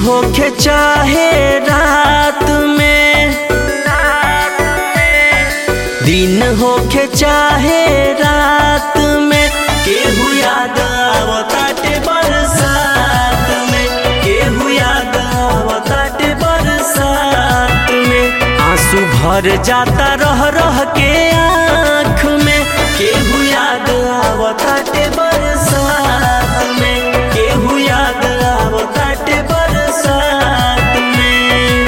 होखे चाहे रात में दिन होखे चाहे रात में केहू याद आवताटे बरसात में केहू याद आवताटे बरसात में आंसू भर जाता रह रह के आँख में केहू याद आवताटे बरसात में केहू याद आवताटे बरसात में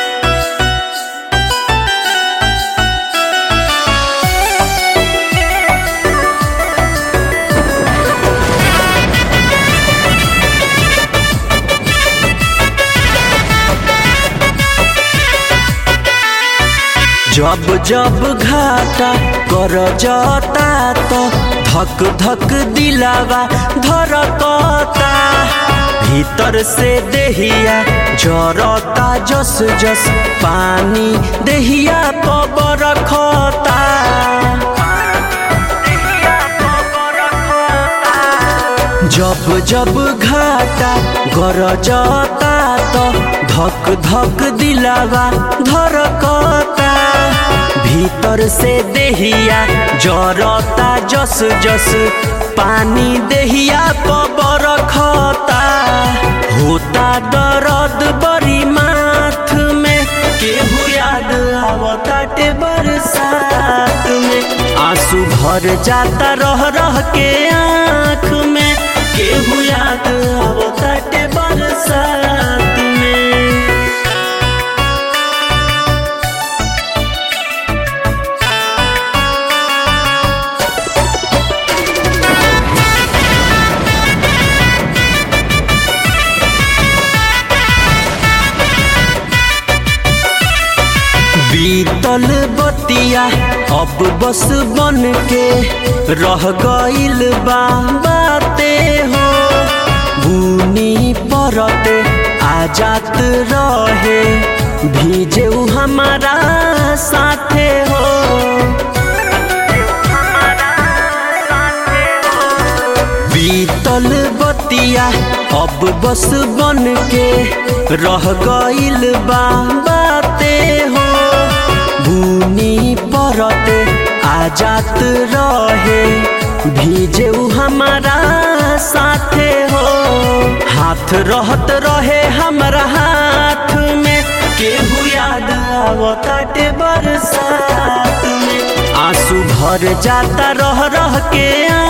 जब जब घाटा कर जाता तो धक धक दिलावा धरकता भीतर से देहिया जरता जस जस पानी देहिया पबर खता जब जब घाटा गरजता तो धक धक दिलावा धरकता भीतर से देहिया जरता जस जस पानी देहिया पबर खता होता दर्द बड़ी माथ में केहू याद आवताटे बरसात में आंसू भर जाता रह रह के आँख में केहू याद आवताटे बरसात में बीतल बतिया अब बस बन के रह गइल बा बाते हो बुनी परते आ जात रहे भीजे उ हमारा साथे हो बीतल बतिया अब बस बन के रह गइल बा बाते हो बुनी परते आ जात रहे भीजे उ हमारा साथे हो हाथ रहत रहे हमरा हाथ में केहू याद आवताटे बरसात में आंसू भर जाता रह रह के आ